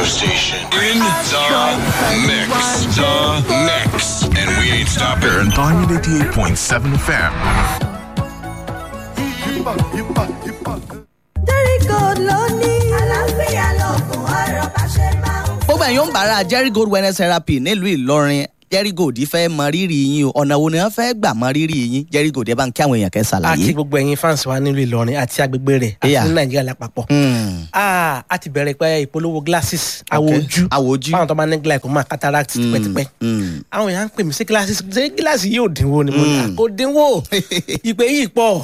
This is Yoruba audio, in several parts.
station. In the mix. The mix. And we ain't stopping. And Diamond 88.7 FM. Jericho ló ní. àlàáfíà lọ́gùn ọ̀rọ̀ bá ṣe máa ń gbogbo ẹ̀yin ń bára jerry gold wellness therapy nílùú ìlọrin jerry gold fẹ́ mọ rírì yín o ọ̀nà wo ni wọ́n fẹ́ gbà mọ rírì yín jerry gold ẹ bá ń kí àwọn èèyàn kẹ́ àti ṣàlàyé. gbogbo ẹ̀yin fans wa nílùú ìlọrin àti agbègbè rẹ̀ àti Yeah. ní nàìjíríà lápapọ̀. Hmm, Ah, a ti bẹ̀rẹ̀ pé ìpolówó glasses àwọ̀ Okay. ojú Àwọ̀ ojú. fáwọn tó máa ní glaucoma cataract tipẹ́tipẹ́. hmm. àwọn èèyàn ń pè mí sí glasses ṣé gíláàsì yóò dínwó ni mo ní à, kò dínwó ìpè yìí pọ̀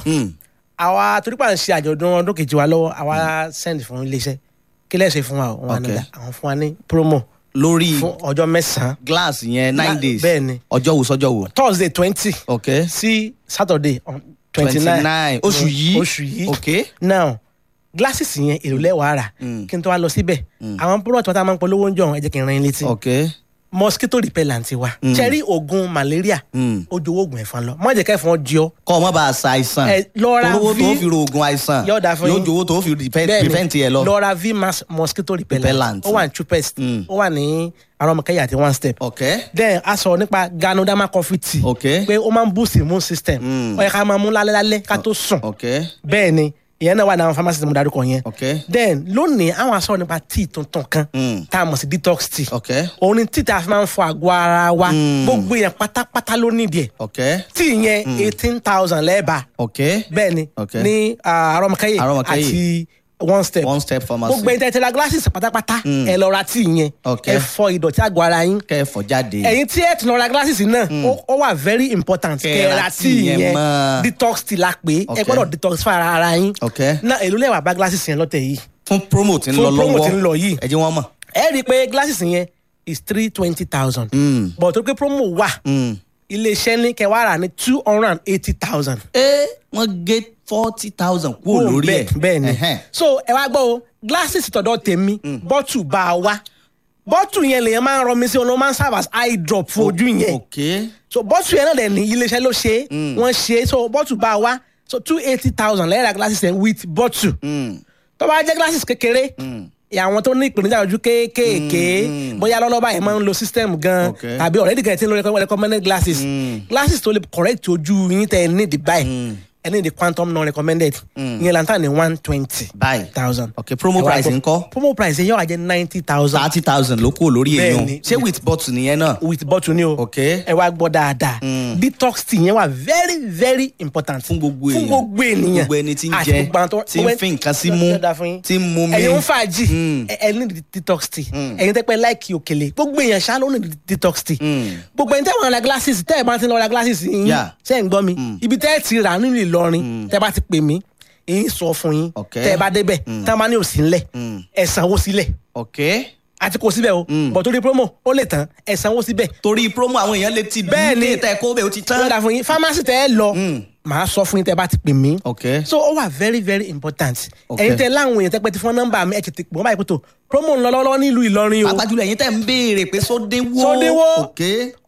àwa torí pa ń ṣe àjọ̀dún ọdún kejì wa lọ́wọ́ àwa send fún iléeṣẹ́ kí lẹ́sẹ̀ fún wa o? wọn Okay. nígbà àwọn fún wa ní promo lórí fún ọjọ́ mẹ́sàn-án glass yẹn nine Gla- days bẹ́ẹ̀ ni. ọjọ́ wo sọ́jọ́ wo. thursday twenty ok sí saturday twenty twenty nine nine oṣù yìí oṣù yìí ok now glasses yẹn èrò lẹ́wàá rà kí n tó wá lọ síbẹ̀ àwọn product wọn tá a máa ń polówó ń jọ ẹ jẹ́ kí n ran yín létí ok mosquito repellent wa cherry oògùn malaria Mm. ojú oògùn ẹ̀fọn lọ má jẹ́ kẹ́fọn jọ kọ́ ọ mọ́ bá a sa àìsàn Ẹ, lọ ra olówó tó V- fi ro oògùn àìsàn Yóò dáa fún yóò yín. jowó tó fi prevent Bẹ́ẹ̀ni, prevent yẹ lọ. lọ ra vmax mosquito repellent Repellent. ó wà ní chupest Mm. ó wà ní arọmọkẹyà àti one step ok then a sọ nípa ganoderma coffee tea Ok. pé ó máa ń boost immune system Mm. ó yẹ ká máa mú lálẹ́ lálẹ́ ká tó sùn ok bẹ́ẹ̀ ni ìyẹn náà wà ní àwọn pharmacy tí mo darúkọ yẹn ok then lónìí àwọn aṣọ nípa tea tuntun kan Mm. tá a mọ̀ sí detox tea ok òun ni tea tá a fi máa ń fọ àgọ́ ara wa Mm. gbogbo yẹn pátápátá ló nídìí ẹ̀ ok tea yẹn eighteen thousand lẹ́ẹ̀bà ok bẹ́ẹ̀ ni Ok. ní ah, arọmọkẹyẹ Arọmọkẹ́yẹ. àti one step one step pharmacy gbogbo ẹni tẹ́tẹ́ ra glasses pátápátá Mm. ẹ lọ ra tea yẹn Ok. ẹ fọ ìdọ̀tí àgọ́ ara yín kẹfọ jáde ẹ̀yin tí ẹ tún lọ ra glasses náà ó- ó wà very important Kẹ́ kẹ́ ẹ ra ra tea tea yẹn yẹn mọ́. detox tea la pé ẹ Ok. gbọ́dọ̀ detox fún ara ara yín ok náà èló lẹ́wà bá glasses yẹn lọ́tẹ̀ yìí fún promo tí ń Fún lọ promo lọ́wọ́ tí ń lọ yìí. ẹ jẹ́ wọ́n mọ̀ ẹ rí i pé glasses yẹn is three twenty thousand Mm. but tó pé promo wà Mm. iléeṣẹ́ ní kẹwàá rà ní two hundred and eighty thousand. ẹ wọ́n gé forty thousand kúrò lórí ẹ̀ bẹ́ẹ̀ ni Ẹhẹ́n. so ẹ wá gbọ́ o glasses tọ̀dọ̀ tèmi bọ́tù bá a wá bọ́tù yẹn lèyàn máa ń rọmi sí ọ̀nà máa ń serve as eye drop fún ojú yẹn ok so bọ́tù yẹn náà dẹ̀ ní iléeṣẹ́ ló ṣe é wọ́n ṣe é so bọ́tù bá a wá so two eighty thousand lẹ́yìn ra glasses yẹn with bọ́tù Mm. tó bá jẹ́ glasses kékeré àwọn tó ní ìpèníjà ojú kéékèèké bóyá lọ́lọ́ba yẹn máa ń lo system gan Okay. tàbí already kẹ̀ tí ń lo recommended glasses glasses tó lè correct ojú yín tẹ̀ ní the buy ẹ ní the quantum non recommended ìyẹn lantan ní one twenty báyìí thousand. ok promo price ńkọ́ promo price yẹn yóò wá jẹ́ ninety thousand thirty thousand ló kúrò lórí Bẹ́ẹ̀ èèyàn ni. ṣé with bottle nìyẹn náà with bottle ni o Ok. ẹ wá gbọ́ dáadáa detox tea yẹn wà very very important fún gbogbo èèyàn fún gbogbo ènìyàn gbogbo ẹni tí ń àti jẹ gbogbo àwọn tó- tí ń fi nǹkan sí mú Yóò dáa fún yín. tí ń mú mi ẹ̀yin ń fàájì Mm. ẹ ẹ ní detox tea ẹ̀yin tẹ́ pẹ́ láìkì òkèlè gbogbo èèyàn ṣá ló ní detox tea Mm. gbogbo ẹni tẹ́ wọ́n ra glasses tẹ́ ẹ̀ bá ti lọ ra glasses yín Yeah. ṣé ń gbọ́ mi ibi tẹ́ ẹ̀ ti rà nínú Ìlọrin tẹ́ bá ti pè mí èyí sọ fún yín Ok. tẹ́ ẹ bá débẹ̀ tẹ́ ẹ bá ní òsì ńlẹ̀ ẹ̀ sanwó sílẹ̀ ok àti kò síbẹ̀ o bọ̀ torí promo ó lè tán ẹ̀ sanwó síbẹ̀ torí promo àwọn èèyàn lè ti Bẹ́ẹ̀ ni. bí tẹ kó bẹ́ẹ̀ ó ti tó tán dáa fún yín pharmacy tẹ́ ẹ lọ màá sọ fún yín tẹ́ ẹ bá ti pè mí ok so ó wà very very important Ok. ẹ̀yin tẹ́ láwọn èèyàn tẹ́ pẹ́ ti fún nọ́mbà mi ẹ̀ tètè pọ̀ báyìí pé tó promo ń lọ lọ́wọ́ nílùú Ìlọrin o pàápàá jùlọ ẹ̀yin tẹ́ ń béèrè pé sódéwó Sódéwó. ok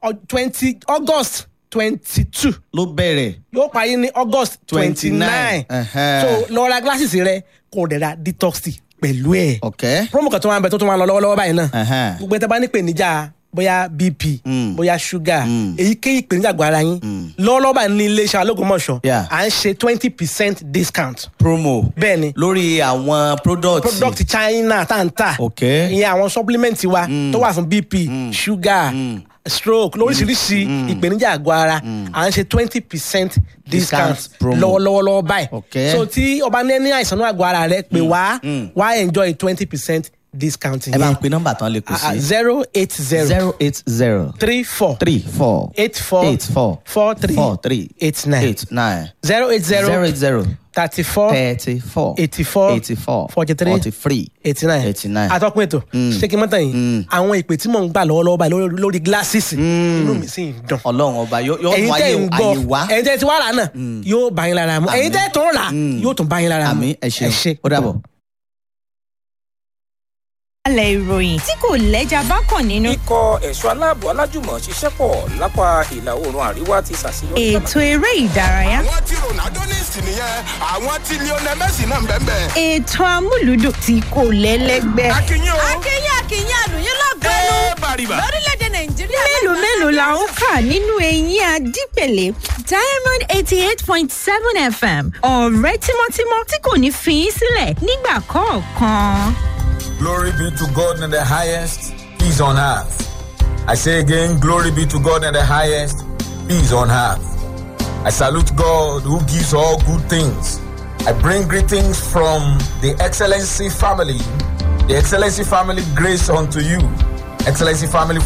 twenty August twenty two ló bẹ̀rẹ̀ yóò parí ní August twenty 29. nine Ẹhẹ́. so lọ ra glasses rẹ kò dẹ̀ ra detox tea pẹ̀lú ẹ̀ ok promo kan tó máa ń bẹ tó tó máa ń lọ lọ́wọ́lọ́wọ́ báyìí náà Ẹhẹ́. gbogbo ẹ̀ tẹ́ bá ní ìpèníjà bóyá bp Mm. bóyá sugar Mm. èyíkéyìí ìpèníjà àgọ́ ara yín lọ́wọ́lọ́wọ́ báyìí ní iléeṣẹ́ alógúnmọ̀ṣọ́ Yeah. à ń ṣe twenty percent discount promo bẹ́ẹ̀ ni lórí àwọn product product China tá n tà ok ìyẹn àwọn supplement wa tó wà fún bp sugar stroke lóríṣiríṣi ìpèníjà àgọ́ ara à ń ṣe twenty percent discount Discount promo. lọ́wọ́lọ́wọ́ báyìí Ok. so tí ọba ní ní àìsàn náà àgọ́ ara rẹ pé wá wá enjoy twenty percent discount ẹ bá ń yẹn pe nọ́mbà tán lè kù sí zero eight zero zero eight zero three four three four eight four eight four four three four three eight nine eight nine zero eight zero zero eight zero thirty four thirty four eighty four eighty four forty three forty three eighty nine eighty nine. atọ́kùn ètò ṣé kí n mọ́tàn yìí àwọn ìpè tí mò ń gbà lọ́wọ́lọ́wọ́ báyìí lórí- lórí glasses inú mi sì ń dùn ọlọ́run ọba yóò yóò ẹ̀yin mú tẹ́ ayé ń gbọ́ ayé wá ẹ̀yin tẹ́ ti wá rà náà yóò bá yín lára mu ẹ̀yin tẹ́ tó ń rà yóò tún bá yín lára mu àmì ẹ ṣeun ó dàbọ̀. alẹ́ ìròyìn tí kò lẹ́jà bá kàn nínú. ikọ̀ ẹ̀ṣọ́ aláàbò alájùmọ̀ ṣiṣẹ́ pọ̀ lápá ìlà oòrùn àríwá ti ṣàṣeyọrí. ètò eré ìdárayá. àwọn tí ronaldo ní ìsìn nìyẹn àwọn tí lionel messi náà ń bẹ́ẹ̀ bẹ́ẹ̀. ètò amúlùdùn tí kò lẹ́lẹ́gbẹ́. akínyìn o akínyìn kì í yín àlùyín lọ́gọ́nù ẹ bàrìbà. lórílẹ̀‐èdè nàìjíríà. mélòó mélòó la ó kà nínú eyín adípèlé diamond eighty eight point seven fm ọ̀rẹ́ tímọ́tímọ́ tí kò ní fi í sílẹ̀ nígbà kọ̀ọ̀kan. Glory be to God in the highest, peace on earth. I say again, glory be to God in the highest, peace on earth. I salute God who gives all good things. I bring greetings from the Excellency family, the Excellency family grace unto you. Excellency family